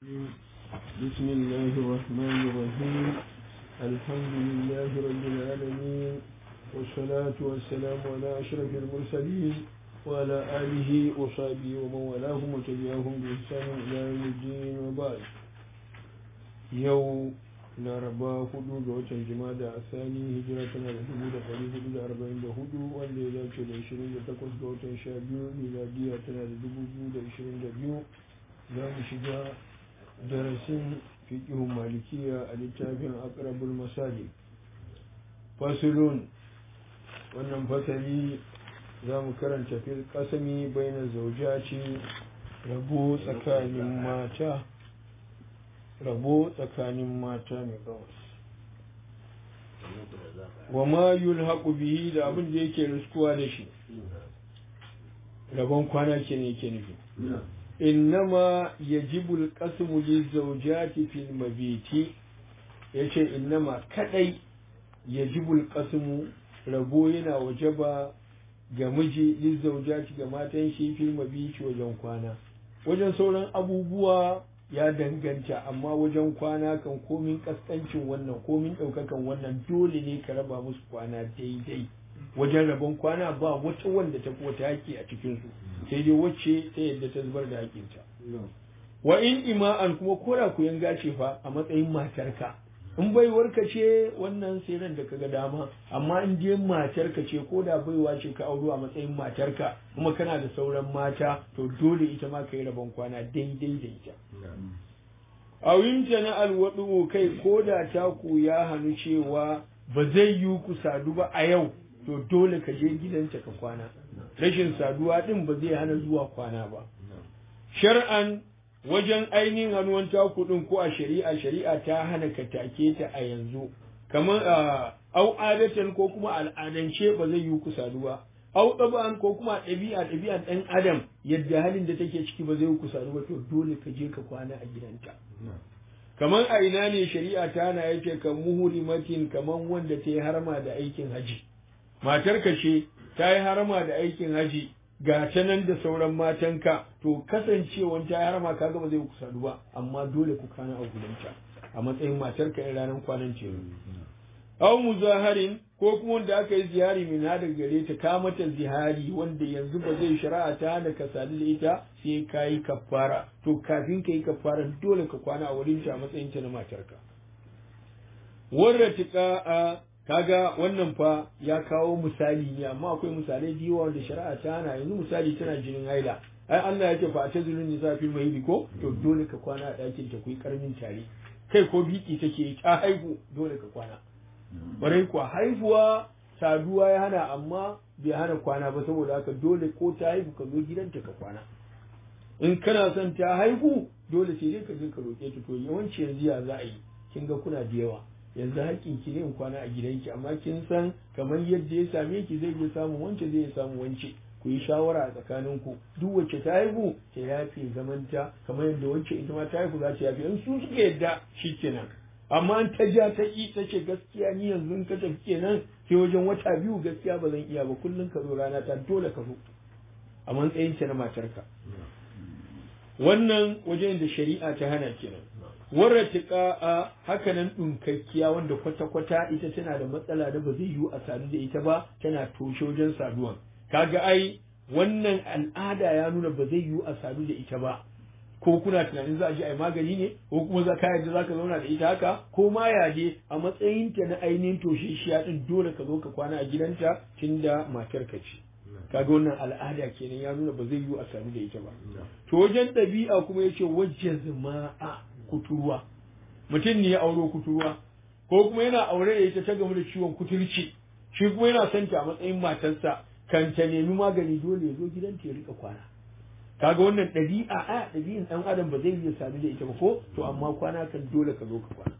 بسم الله الرحمن الرحيم الحمد لله رب العالمين والصلاة والسلام على أشرف المرسلين وعلى آله وصحبه ومن والاهم وتبعهم بإحسان إلى يوم الدين وبعد يوم laraba hudu ga watan jimada a sani hijira tana da dubu da ɗari hudu da arba'in da hudu wanda ya dace da ishirin da takwas ga watan sha biyu miladiya tana da dubu biyu da ishirin da biyu za mu shiga darasin fiƙihun malikiya a littafin akrabul masali fasulun wannan fasali za mu karanta fil kasami baina zaujaci rabo tsakanin mata rabo tsakanin mata mai gawas wa ma yulhaqu bihi da abin da yake riskuwa da shi rabon kwana ke ne yake nufi innama yajibu alqasmu lizawjati fil mabiti yace innama kadai yajibu alqasmu rabo yana wajaba ga miji lizawjati ga matan shi fil mabiti wajen kwana wajen sauran abubuwa ya danganta amma wajen kwana kan komin kaskancin wannan komin ɗaukakan wannan dole ne ka raba musu kwana daidai wajen rabon kwana ba wata wanda ta wata haƙƙi a cikinsu sai dai wacce ta yadda ta zubar da haƙƙinta wa in ima'an kuma kora ku yanga ce fa a matsayin matarka in baiwarka ce wannan sai ran da kaga dama amma in je matarka ce ko da baiwa ce ka auro a matsayin matarka kuma kana da sauran mata to dole ita ma ka yi rabon kwana daidai da ita a winta na alwaɗu kai ko da taku ya hannu cewa ba zai yi ku sadu ba a yau to dole ka je gidanta ka kwana rashin saduwa ɗin ba zai hana zuwa kwana ba shar'an wajen ainihin hannuwan taku ɗin ko a shari'a shari'a ta hana ka take ta a yanzu kamar au adatan ko kuma al'adance ba zai yi ku sadu ba au ɗaba'an ko kuma ɗabi'a ɗabi'a ɗan adam yadda halin da take ciki ba zai ku sadu ba to dole ka je ka kwana a gidanta kamar a ina ne shari'a ta na yace kan muhurimatin kamar wanda ta yi harma da aikin haji matar ka ce ta yi harma da aikin haji ga ta nan da sauran matanka to kasancewan ta yi harma kaga ba zai ku sadu ba amma dole ku kana a gidanta a matsayin matar ka in ranar kwanan ce aw muzaharin ko kuma wanda aka yi ziyari min hada gare ta ka mata zihari wanda yanzu ba zai shari'a ta hana ka sadu da ita sai ka yi kafara to kafin ka yi kafara dole ka kwana a wurin ta a matsayin ta na matarka warra tika a kaga wannan fa ya kawo misali ne amma akwai misalai da yawa wanda shari'a ta hana yanzu misali tana jinin haila ai Allah ya ce fa ta zulun nisa fil mahidi ko to dole ka kwana a ɗakin ta kuyi karmin tare kai ko biki take ta haihu dole ka kwana barai kuwa haihuwa saduwa ya hana amma bai hana kwana ba saboda haka dole ko ta haihu ka zo gidanta ka kwana in kana son ta haihu dole sai dai ka je ka roƙe ta to yawanci yanzu ya za a yi kin ga kuna da yawa yanzu haƙƙin ki ne in kwana a gidanki amma kin san kamar yadda ya same ki zai iya samun wance zai iya samun wance ku yi shawara a tsakaninku duk wacce ta haihu ta yafe zamanta kamar yadda wacce ita ma ta haihu za ta yafe in su suka yadda shikenan amma an ta ja ta ƙi ta ce gaskiya ni yanzu in ka tafi kenan sai wajen wata biyu gaskiya ba zan iya ba kullum ka zo rana ta dole ka zo a matsayin ta na matarka wannan wajen da shari'a ta hana kenan warra tiƙa a hakanan ɗunkakkiya wanda kwata-kwata ita tana da matsala da ba zai yiwu a sadu da ita ba tana toshe wajen saduwan kaga ai wannan al'ada ya nuna ba zai yiwu a sadu da ita ba ko kuna tunanin za a je a yi magani ne ko kuma za ka yadda za ka zauna da ita haka ko ma ya je a matsayin ta na ainihin toshe shi ya din dole ka zo ka kwana a gidanta tunda matar ka ce kaga wannan al'ada kenan ya nuna ba zai yiwu a sadu da ita ba to wajen ɗabi'a kuma yace wajen zama'a kuturuwa mutum ne ya auro kuturuwa ko kuma yana aure da ita ta gamu da ciwon kuturci shi kuma yana son ta a matsayin matarsa kan ta nemi magani dole ya zo gidanta ya rika kwana kaga wannan ɗabi'a a ɗabi'in ɗan adam ba zai iya sadu da ita ba ko to amma kwana kan dole ka zo ka kwana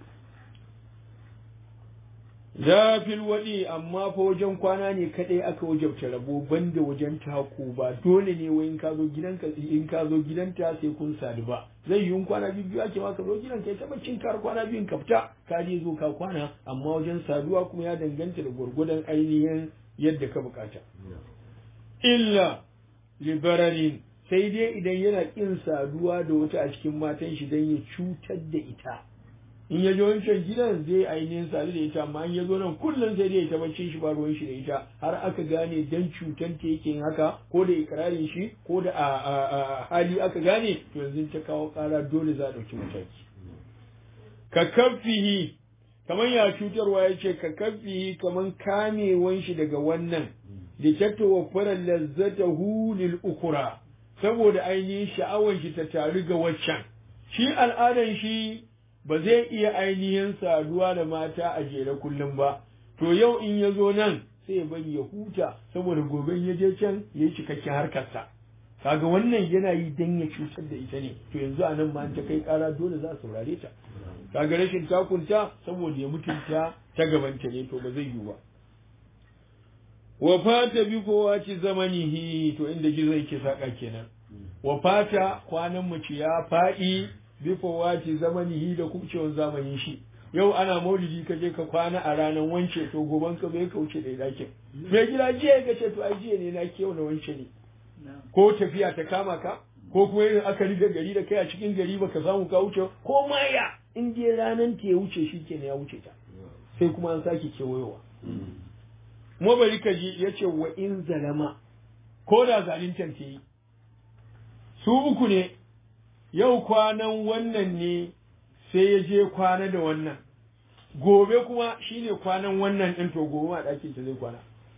zafil waɗi amma fa wajen kwana ne kaɗai aka wajabta rabo banda wajen taku ba dole ne wai in ka zo gidanka in ka zo gidanta sai kun sadu ba zai yi kwana biyu biyu ake ma ka zo gidanka ya taɓa cin kar kwana biyun ka fita ka je zo ka kwana amma wajen saduwa kuma ya danganta da gwargwadon ainihin yadda ka bukata illa libararin sai dai idan yana kin saduwa da wata a cikin matan shi dan ya cutar da ita in ya je wancan gidan zai ainihin sadu da ita amma in ya zo nan kullum sai dai ya tabbacin shi ba ruwan shi da ita har aka gane dan cutan ta yake yin haka ko da ikrarin shi ko da a hali aka gane to yanzu ta kawo kara dole za a ɗauki mataki ka kafihi kamar ya cutarwa ya ce ka kafihi kamar kamewan shi daga wannan da ta waffara lazzata lil ukura saboda ainihin sha'awan shi ta taru ga waccan shi al'adan shi ba zai iya ainihin saduwa da mata a jere kullum ba to yau in ya zo nan sai ya bari ya huta saboda gobe ya je can ya yi cikakken harkarsa kaga wannan yana yi dan ya cutar da ita ne to yanzu a nan ma ta kai kara dole za a saurare ta kaga rashin takunta saboda ya mutunta ta gabanta ne to ba zai yiwu ba wa fata bi ci zamanihi to inda gizo yake saka kenan wa fata kwanan mace ya faɗi bi ci zamanihi da kubcewar zamanin shi yau ana maulidi ka je ka kwana a ranar wance to goban ka bai kauce da dakin mai gida jiya ka ce to ai jiya ne na yau na wance ne ko tafiya ta kama ka ko kuma irin aka riga gari da kai a cikin gari baka samu ka wuce ko maya in je ranar ta ya wuce shi kenan ya wuce ta sai kuma an sake kewayowa kuma bari ka ji ya ce wa in zalama ko da zalintar ta yi su uku ne yau kwanan wannan ne sai ya je kwana da wannan gobe kuma shine kwanan wannan ɗin to gobe a ɗakin ta zai kwana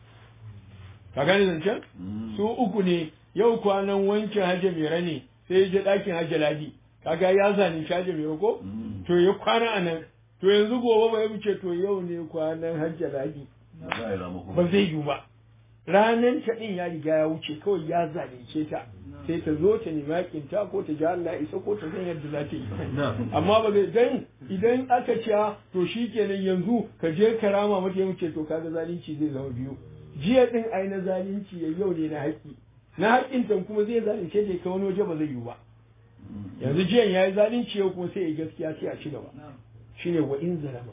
ka gane zancen su uku ne yau kwanan wankin hajji mera ne sai ya je ɗakin hajji ladi kaga ya zani hajji mera ko to ya kwana a nan to yanzu gobe ba ya wuce to yau ne kwanan hajji ladi ba zai yiwu ba ranan ta ɗin ya riga ya wuce kawai ya zalunce ta sai ta zo ta nemi haƙin ta ko ta ji Allah isa ko ta san yadda za ta yi amma ba zai dan idan aka ce to shikenan yanzu ka je ka rama mata ya wuce to kaga zalunci zai zama biyu jiya din ai na zalunci ya yau ne na haƙi na haƙin ta kuma zai zalunce ta ka wani waje ba zai yiwu ba yanzu jiyan yayi zalunci yau kuma sai ya gaskiya sai a ci gaba shine wa in zalama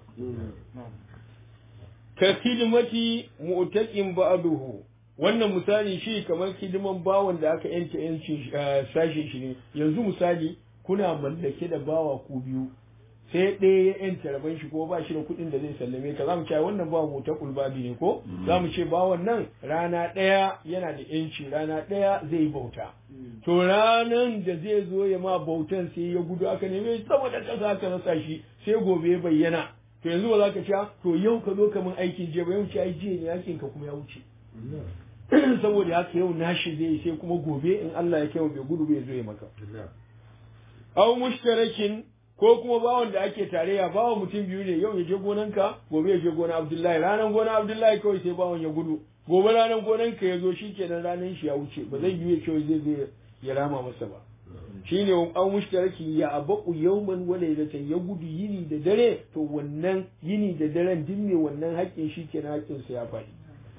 ka hidimati mu'taqin ba'duhu wannan misali shi kamar hidiman bawan da aka yanke yancin sashen shi ne yanzu misali kuna mallake da bawa ku biyu sai ɗaya ya yanta rabon shi ko ba shi da kuɗin da zai sallame ka zamu ce wannan bawa mu ta kulbabi ne ko zamu ce bawan nan rana ɗaya yana da yanci rana ɗaya zai bauta to ranan da zai zo ya ma bautan sai ya gudu aka neme saboda ƙasa aka rasa shi sai gobe ya bayyana to yanzu ba za ka ce to yau ka zo ka min aikin je ba yau ce ai jiya ne yakin ka kuma ya wuce saboda haka yau nashi zai sai kuma gobe in Allah ya kai bai gudu bai zo ya maka aw mushtarakin ko kuma bawon da ake tarayya bawon mutum biyu ne yau ya je gonanka gobe ya je gona Abdullahi ranan gona Abdullahi kawai sai bawon ya gudu gobe ranan gonanka ya zo shikenan ranan shi ya wuce ba zai yi ya zai zai ya rama masa ba shine an mushtaraki ya abaku yawman wa laylatan ya gudu yini da dare to wannan yini da daren din ne wannan haƙƙin shi kenan haƙƙin sa ya faɗi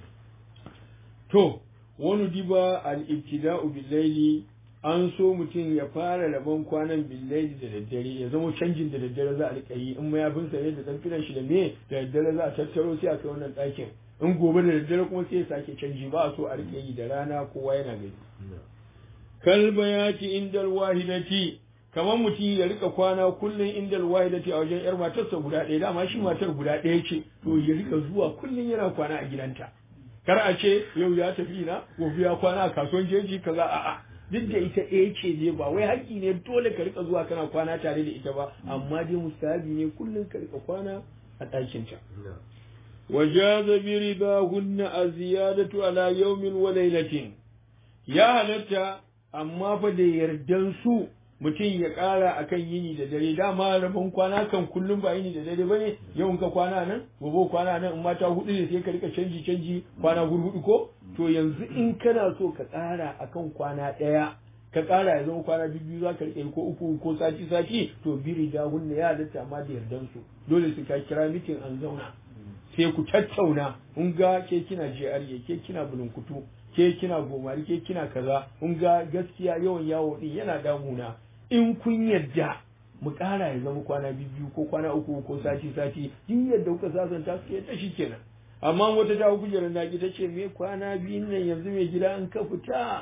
to wani diba al-ibtida'u bil an so mutum ya fara rabon kwanan billaili da daddare ya zama canjin da daddare za a rika yi in mayafin sa ne da dan shi da me da daddare za a tattaro sai a kai wannan ɗakin in gobe da daddare kuma sai ya sake canji ba a so a rika yi da rana kowa yana gani kalba ya ci indal wahidati kamar mutum ya rika kwana kullum indal wahidati a wajen yar matarsa guda ɗaya dama shi matar guda ɗaya ce to ya rika zuwa kullum yana kwana a gidanta kar a ce yau ya tafi na gobe ya kwana a kasuwan jeji kaza a'a duk da ita ɗaya ce ne ba wai haƙƙi ne dole ka rika zuwa kana kwana tare da ita ba amma dai mustahabi ne kullum ka rika kwana a ɗakinta wajaza bi ridahunna aziyadatu ala yawmin wa laylatin ya halatta amma fa da yardan su mutum ya ƙara akan yini da dare dama rabon kwana kan kullum ba yini da dare bane yau ka kwana nan gobe kwana nan in mata hudu ne sai ka rika canji canji kwana hudu ko to yanzu in kana so ka ƙara akan kwana ɗaya ka ƙara ya zama kwana biyu za ka rike ko uku ko sati sati to biri da hunne ya halatta amma da yardan su dole su ka kira mitin an zauna sai ku tattauna in ga ke kina GRA ke kina bulunkutu ke kina gomari ke kina kaza in ga gaskiya yawan yawo din yana damuna in kun yadda mu ƙara ya zama kwana biyu ko kwana uku ko sati sati duk yadda kuka sasanta su ta shi kenan amma wata ta kujerar naki ta ce me kwana biyun nan yanzu mai gida in ka fita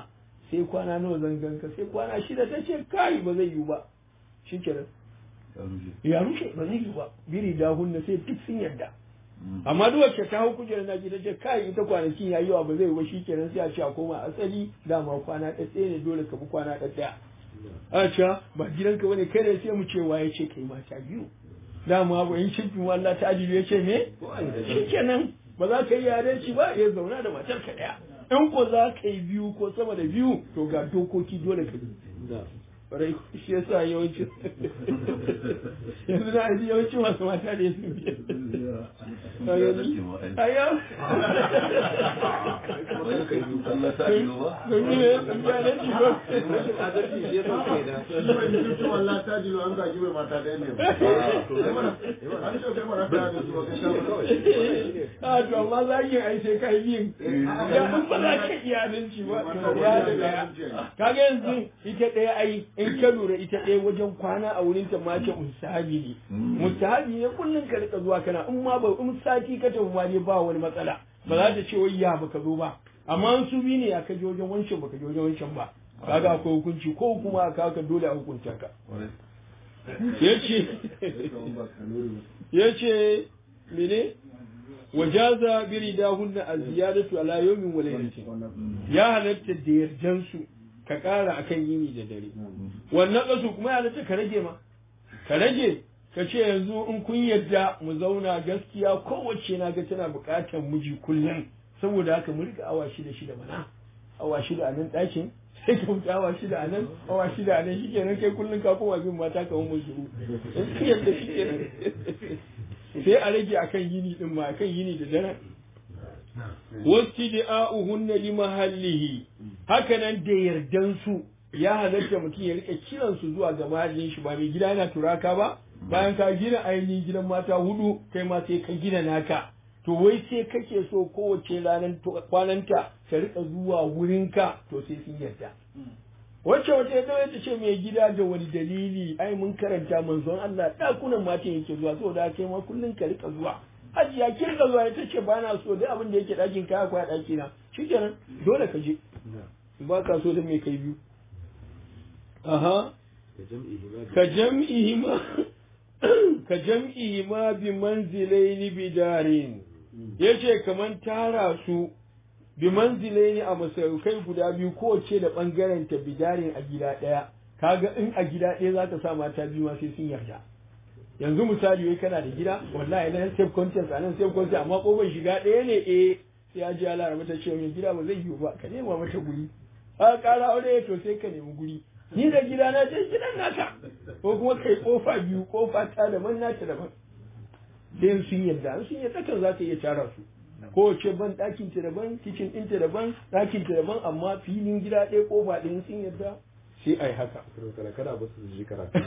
sai kwana nawa zan ganka sai kwana shida ta ce kai ba zai yiwu ba shikenan ya rushe ba zai yiwu ba biri da hunna sai duk sun yarda amma duk wacce ta hau kujerar na ta ce kai ita kwanakin ya yawa ba zai ba shikenan sai a ce a koma asali dama kwana ɗaya ne dole ka bi kwana ɗaya a ce ba gidanka bane kai ne sai mu ce waye ce kai mata biyu dama ba in shirkin wallah ta ajiyu ya ce me shikenan ba za ka yi yare ci ba ya zauna da matar ka ɗaya in ko za ka yi biyu ko sama da biyu to ga dokoki dole ka bi rai shi yasa yawanci yanzu na aji yawanci masu mata da yasu biya aya a to amma za ki ai sai kai biyun ya ba za ka iya adalci ba ya da daya kaga yanzu ita ɗaya ai in ka lura ita ɗaya wajen kwana a wurin ta mace mustahabi ne mustahabi ne kullum ka rika zuwa kana in ma ba in sati ka tafi ma ne ba wani matsala ba za ta ce wai ya baka zo ba amma in su bi ne ya kaje wajen wancan baka je wajen wancan ba kaga akwai hukunci ko kuma aka ka dole a hukunta ka yace yace mene wajaza biridahunna az-ziyadatu ala yawmin wa laylatin ya halatta da yarjansu ka ƙara akan yini da dare wannan ƙasu kuma ya halatta ka rage ma ka rage ka ce yanzu in kun yadda mu zauna gaskiya kowace na ga tana buƙatar miji kullum saboda haka mu rika awa shida shida mana awa shida a nan ɗakin sai ka wuce awa shida a nan awa shida a nan shi kenan kai kullum ka koma bin mata ka mu shiru in kun yadda shi kenan sai a rage akan yini din ma akan yini da dare wastida'uhunna li mahallihi hakanan da yardan su ya halatta mutum ya rika kiran su zuwa ga mahallin shi ba mai gida yana turaka ba bayan ka gina ainihin gidan mata hudu kai ma sai ka gina naka to wai sai kake so kowace ranar kwananta ta rika zuwa wurinka to sai sun yarda wacce wata ya ta ce mai gida da wani dalili ai mun karanta manzon Allah dakunan matan yake zuwa saboda kai ma kullun ka rika zuwa ajiya kin ka zuwa ita ce ba na so duk abin da yake ɗakin kaya kwa ɗaki na shikenan dole ka je ba ka so da mai kai biyu aha ka jam'ihi ma ka jam'ihi ma bi manzilaini bi darin yace kaman tara su bi manzilaini a masaukai guda biyu kowace da bangaren ta bidarin a gida ɗaya kaga in a gida ɗaya za ta sa mata biyu ma sai sun yarda yanzu misali wai kana da gida wallahi nan safe contest anan safe contest amma kofar shiga ɗaya ne eh sai ya ji ya lara mata cewa mai gida ba zai yiwu ba ka nema mata guri a ƙara aure to sai ka nemi guri ni da gida na je gidan naka ko kuma kai kofa biyu kofa ta daban nata daban sai sun yadda sun yadda kan za ka iya tara su kowace ban ɗakin ta daban kicin ɗin ta daban ɗakin ta daban amma filin gida ɗaya kofa ɗin sun yadda sai ai haka. kada ba su ji karatu.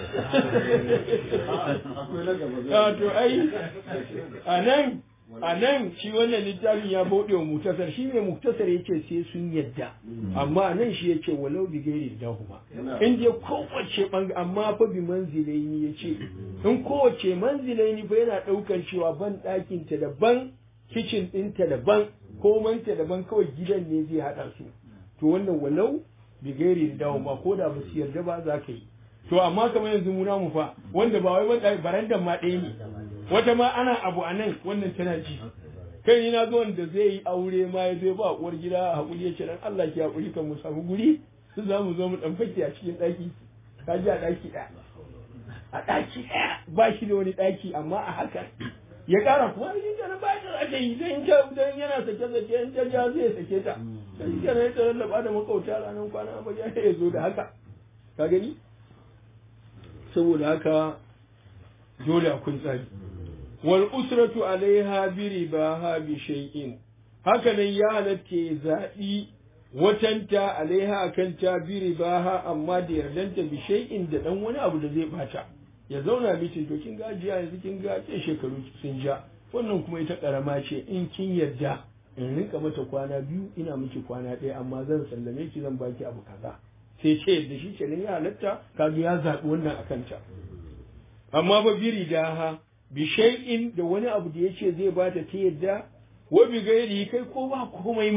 to ai a nan a nan shi wannan littafin ya bauɗe wa muktasar shi ne muktasar ya ce sai sun yadda amma nan shi ya ce walau bi gairi da huma in dai kowace banga amma fa bi manzilaini ya ce in kowace manzilaini fa yana ɗaukar cewa ban ɗakin ta daban kicin ɗinta daban komanta daban kawai gidan ne zai haɗa su to wannan walau bigairi da dawo ba ko da ba su yarda ba za ka yi to amma kamar yanzu mu namu fa wanda ba wai wanda barandan ma ɗaya ne wata ma ana abu a nan wannan tana ji kai ni na zo wanda zai yi aure ma ya zai ba uwar gida a hakuri ya ce dan Allah ki hakuri kan mu samu guri su za mu zo mu dan fake a cikin ɗaki ka ji a ɗaki ɗaya a ɗaki ɗaya ba shi da wani ɗaki amma a haka ya ƙara kuma shi kenan ba ta ake yi dan dan yana sake sake in ta ja zai sake ta shi kenan ya tsaron da da makauta ranar kwana ba ya ya zo da haka ka gani saboda haka dole akwai tsari wal usratu alaiha bi ribaha bi shay'in haka nan ya halatta zaɓi watanta alaiha akan ta bi ribaha amma da yardanta bi shay'in da dan wani abu da zai bata ya zauna mitin to kin ga jiya yanzu kin ga ke shekaru sun ja wannan kuma ita karama ce in kin yarda in rinka mata kwana biyu ina miki kwana ɗaya amma zan sallame ki zan baki abu kaza sai ce yadda shi ke ya halatta kaga ya zaɓi wannan a kanta amma ba biri da ha bi shay'in da wani abu da yace zai bata ta yadda wa bi gairi kai ko ba komai ma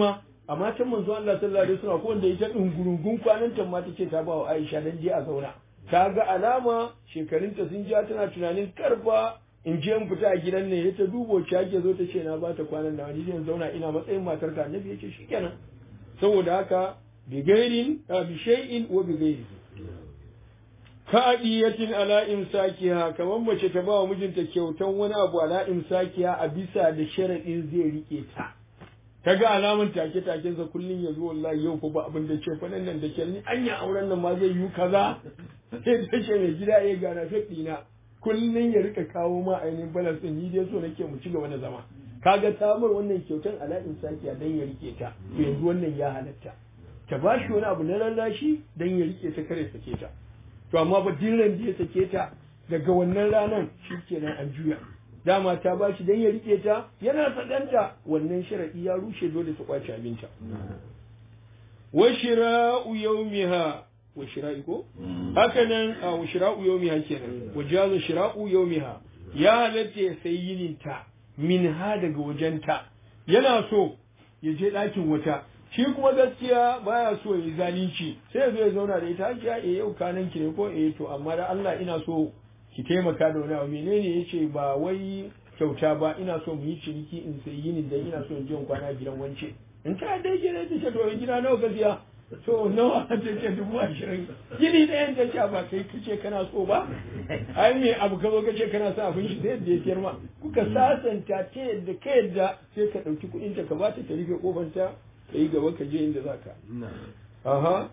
a matan manzo Allah sallallahu alaihi wasallam ko wanda ita dungurungun kwanan ta ma tace ta ba wa Aisha dan je a zauna ta ga alama shekarunta sun ja tana tunanin karfa in je in fita a gidan ne ta dubo ci ake zo ta ce na ba ta kwanan da wani zan zauna ina matsayin matar ta annabi yace shikenan saboda haka bi gairin bi shay'in wa bi gairi ka adiyatin ala imsakiha kamar mace ta ba wa mijinta kyautan wani abu ala imsakiha a bisa da sharadin zai rike ta kaga alaman take taken sa kullun yazo wallahi yau fa ba abin da ce fa nan da ke ni anya auren nan ma zai yi kaza sai ta ce mai gida ya gana fadi na kullun ya rika kawo ma ainihin balance din ni dai so nake mu ci gaba da zama kaga tamar wannan kyautan ala imsakiha dan ya rike ta to yanzu wannan ya halatta ta ba shi wani abu na lallashi dan ya rike ta kare sake ta to amma ba dillan da ya sake ta daga wannan ranar shikenan an juya dama ta ba shi dan ya rike ta yana sadanta wannan sharadi ya rushe dole ta kwace abinta wa shira'u yawmiha wa shira'i ko haka nan a wa shira'u yawmiha kenan wa jazu shira'u yawmiha ya halatta ya sayi yininta min ha daga wajenta yana so ya je ɗakin wata shi kuma gaskiya baya so ya yi zalunci sai ya zo ya zauna da ita hajiya eh yau kanan ki ne ko eh to amma da Allah ina so ki taimaka da wani abu menene yace ba wai kyauta ba ina so mu yi ciniki in sai yini da ina so in je kwana gidan wance in ta dai ke ne ta to gida nawa ka siya to nawa ta ce dubu ashirin gini ɗayan ta ce ba kai kace kana so ba ai me abu ka zo ka ce kana sa abin shi sai da ya siyar ma kuka sasanta ta yadda ka yadda sai ka ɗauki kuɗin ta ka ba ta ta rufe kofar ta ka yi gaba ka je inda za ka. Aha.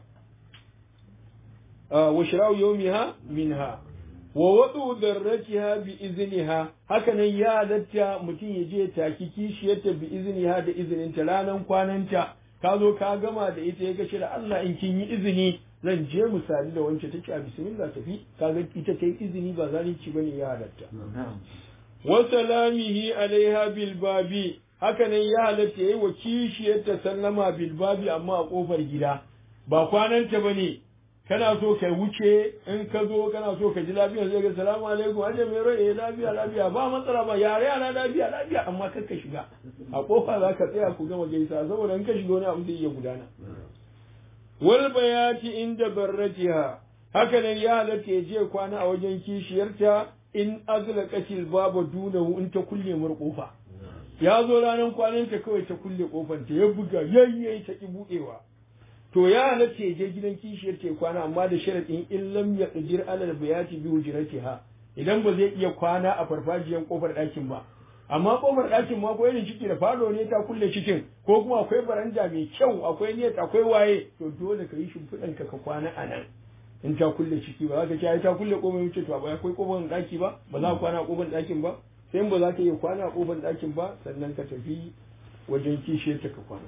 Wa shirau yaumiha minha. Wa wadu darrakiha bi izniha haka nan ya halatta mutum ya je taki kishiyarta bi izniha da izininta ranan kwananta ka zo ka gama da ita ya kace da Allah in kin yi izini zan je misali da wance take a bismillah tafi kaga ita ta yi izini ba zalunci bane ya halatta. Wa salamihi alaiha bil babi haka nan ya halatta yayi wa kishiyarta sallama bilbabi amma a kofar gida ba kwananta bane kana so ka wuce in ka zo kana so ka ji lafiya sai ga salamu alaikum aje mai rai lafiya lafiya ba matsala ba yare yana lafiya lafiya amma kar ka shiga a kofa za ka tsaya ku gama gaisa saboda in ka shiga wani abu zai iya gudana wal bayati inda barratiha haka nan ya halatta ya je kwana a wajen kishiyarta in azlaqatil baba dunahu in ta kulle mur kofa ya zo ranar kwananta kawai ta kulle kofanta ya buga yayyayi ta ki buɗewa to ya halatta ya je gidan kishiyar ta kwana amma da sharaɗin in lam ya qadir alal bayati bi hujratiha idan ba zai iya kwana a farfajiyar kofar ɗakin ba amma kofar ɗakin ma ko irin ciki da falo ne ta kulle cikin ko kuma akwai baranda mai kyau akwai net akwai waye to dole ka yi shimfiɗan ka ka kwana a nan in ta kulle ciki ba za ka ce ai ta kulle kofar wuce to ba akwai kofar ɗaki ba ba za ka kwana a kofar ɗakin ba sai ba za ka iya kwana a ƙofar ɗakin ba sannan ka tafi wajen kishe ta ka kwana.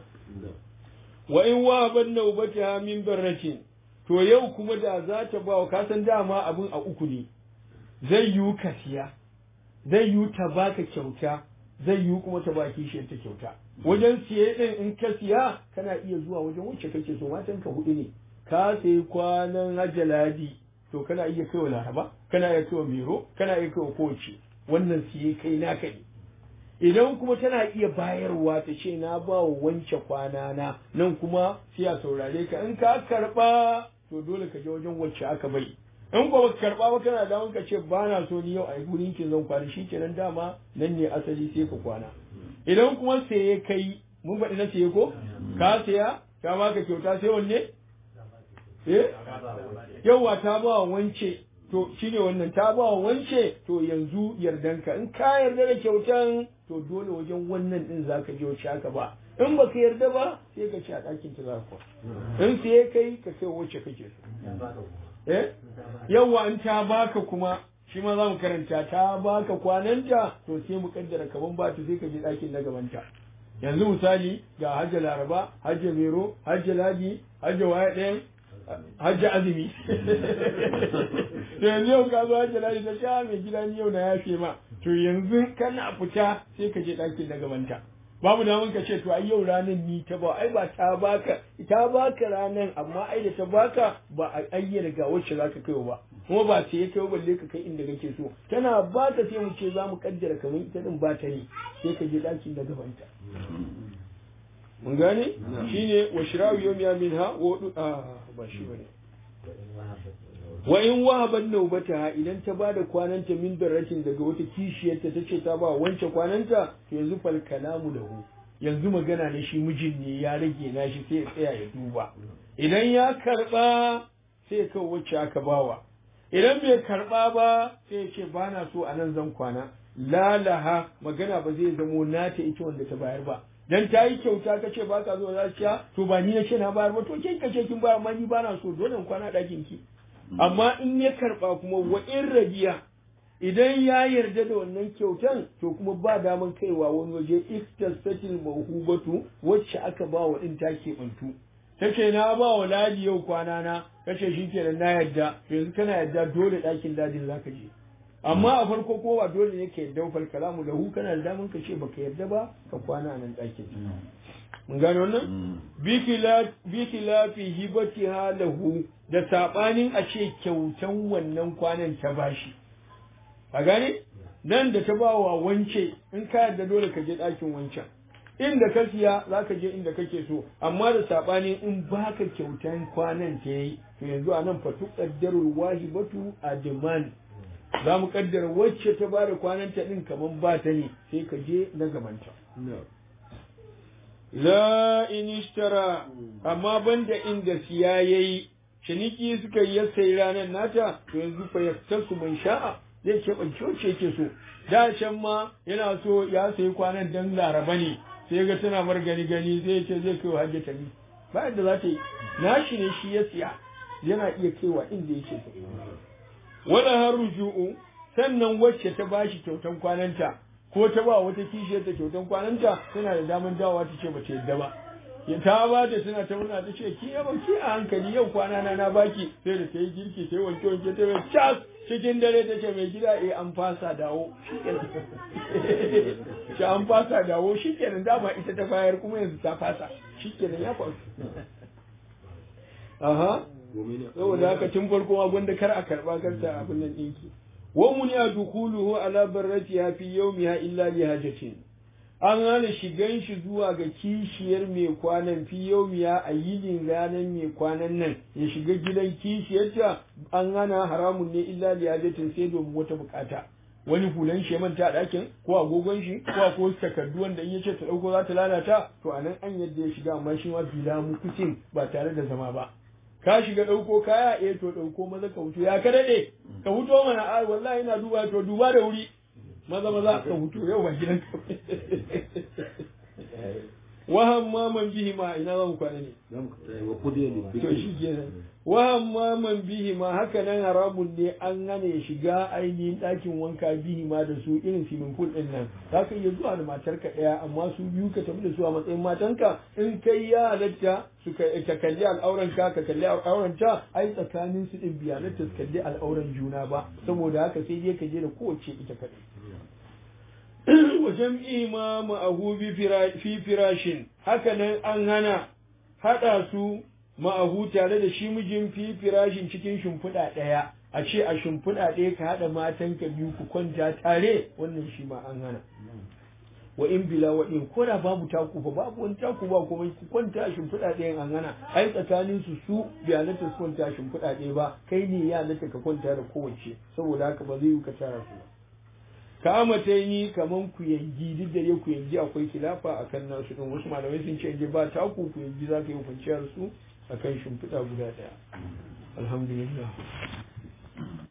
Wa in wa ban naubata min barrakin to yau kuma da za ta ba wa kasan dama abin a uku ne zai yiwu ka siya zai yiwu ta baka kyauta zai yiwu kuma ta ba kishiyar ta kyauta wajen siye din in ka siya kana iya zuwa wajen wacce kake so matan ka hudu ne ka sayi kwanan hajjaladi to kana iya kaiwa laraba kana iya kaiwa mero kana iya kaiwa kowace wannan siye kai naka ne idan kuma tana iya bayarwa ta ce na ba wa wance kwana na nan kuma sai a saurare ka in ka karba to dole ka je wajen wacce aka bai in ba ka karba ba kana da ka ce ba na so ni yau a gurin ki zan kwana shikenan dama nan ne asali sai ka kwana idan kuma saye kai mun faɗi na saye ko ka saya ta baka kyauta sai wanne eh yawa ta ba wa wance to shine wannan ta ba wa wance to yanzu yardanka in ka yarda da kyautan to dole wajen wannan din zaka je wace aka ba in baka yarda ba sai ka ci a ɗakin ta za ka in sai kai ka kai wacce kake so eh yawa in ta baka kuma shi ma za mu karanta ta baka kwananta to sai mu kaddara kaman ba ta sai ka je ɗakin na gabanta yanzu misali ga hajja laraba hajja mero hajja ladi hajja waya ɗayan hajji azumi to yanzu yau ka zo hajji ladi ta sha mai gida ni yau na yafe ma to yanzu kana fita sai ka je ɗakin na gabanta babu daman ka ce to ai yau ranar ni ta ba ai ba ta baka ta baka ranar amma ai da ta baka ba a ayyana ga wacce zaka kai ba kuma ba sai ya kai balle ka kai inda kake so tana baka sai mu ce za mu kaddara kamar ita din ba ta ne sai ka je ɗakin na gabanta mun gane shine wa shirawu yawmiya minha wa a ba shi bane wa in wahaban naubataha idan ta bada kwananta min daratin daga wata kishiyarta ta ce ta ba wance kwananta to yanzu fal kalamu lahu yanzu magana ne shi mijin ne ya rage na shi sai ya tsaya ya duba idan ya karba sai ya kawo wacce aka bawa idan bai karba ba sai ya ce ba na so a nan zan kwana lalaha magana ba zai zamo nata ita wanda ta bayar ba dan ta yi kyauta ka ce ba ka zo za ciya to ba ni na ce na bayar ba to kin kace kin bayar ma ni ba na so dole in kwana ɗakin ki amma in ya karba kuma wa in rabiya idan ya yarda da wannan kyautan to kuma ba daman kaiwa wani waje iktasatil mawhubatu wacce aka ba wa din ta keɓantu ta ce na ba wa ladi yau kwana na kace shi kenan na yarda yanzu kana yarda dole ɗakin ladin zaka je amma a farko ko ba dole ne ka yarda fal kalamu lahu kana da daman ka ce baka yarda ba ka kwana a nan ɗakin mun gane wannan bi khilafi hibatiha lahu da sabanin a ce kyautan wannan kwanan ta bashi a gane nan da ta bawa wance in ka yarda dole ka je ɗakin wancan inda ka siya za ka je inda kake so amma da saɓani in baka kyautan kwanan ta yi to yanzu a nan fatu ƙaddarul wahibatu a demand za mu ƙaddara wacce ta ba da kwanan ta ɗin kamar ba ta ne sai ka je na gabanta la in ishtara amma banda inda siya yayi ciniki suka yi sai ranar nata to yanzu fa yaktasu man sha'a zai keɓance wacce yake so da can ma yana so ya sayi kwanan dan laraba ne sai ga tana mar gani gani zai ce zai kai wa hajjata ni ba yadda za ta yi nashi ne shi ya siya yana iya kaiwa inda yake so wala har ruju'u sannan wacce ta bashi kyautan kwananta ko ta ba wata kishiyar ta kyautan kwananta tana da daman dawowa ta ce ba ta yadda ba ya ta ba ta tana ta murna ta ce ki yaba ki a hankali yau kwana na na baki sai da ta yi girki ta yi wanke wanke ta yi cas cikin dare ta ce mai gida eh an fasa dawo shi an fasa dawo shi kenan dama ita ta bayar kuma yanzu ta fasa shi kenan ya faru aha saboda haka tun farko ma gwanda kar a karba karta abin nan ɗinki wa mun ya dukuluhu ala barratiha fi yawmiha illa li hajatin an hana shigan shi zuwa ga kishiyar mai kwanan fi yaumiya a yinin ranar mai kwanan nan ya shiga gidan kishiyarta an hana haramun ne illa liyajatin sai domin wata bukata wani hulan shi manta ɗakin ko agogon shi ko ko takardu wanda in yace ta dauko za ta lalata to anan an yadda ya shiga amma shi ma bila mukutin ba tare da zama ba ka shiga ɗauko kaya eh to ɗauko maza ka hutu ya ka daɗe ka huto mana a wallahi ina duba to duba da wuri maza maza ka hutu yau ba gidan ka wahan maman bihi ma ina za mu kwana ne to shi kenan wahan maman bihi ma haka nan haramun ne an gane ya shiga ainihin ɗakin wanka bihi ma da su irin swimming pool ɗin nan za ka iya zuwa da matarka ɗaya amma su biyu ka tafi da su a matsayin matanka in kai ya halatta su ka kalli al'auran ka ka kalli al'auran ta ai tsakanin su ɗin biya su kalli al'auran juna ba saboda haka sai dai ka je da kowace ita kaɗai wa jam'i ma ma'ahu fi firashin haka nan an hana haɗa su ma'ahu tare da shi mijin fi firashin cikin shimfiɗa ɗaya a ce a shimfiɗa ɗaya ka haɗa matan ka biyu ku kwanta tare wannan shi ma an hana wa in bila wa in ko da babu taku fa babu wani taku ba kuma ku kwanta a shimfiɗa ɗayan an hana ai tsakanin su su bai halatta su kwanta a shimfiɗa ɗaya ba kai ne ya halatta ka kwanta da kowace saboda haka ba zai yi ka tara su ba kama ta yi kaman ku yangi duk da ya ku yangi akwai kilafa a kan nasu ɗin wasu malamai sun ce ba taku ku yangi za ka yi kwanciyar su a kan shimfiɗa guda ɗaya alhamdulillah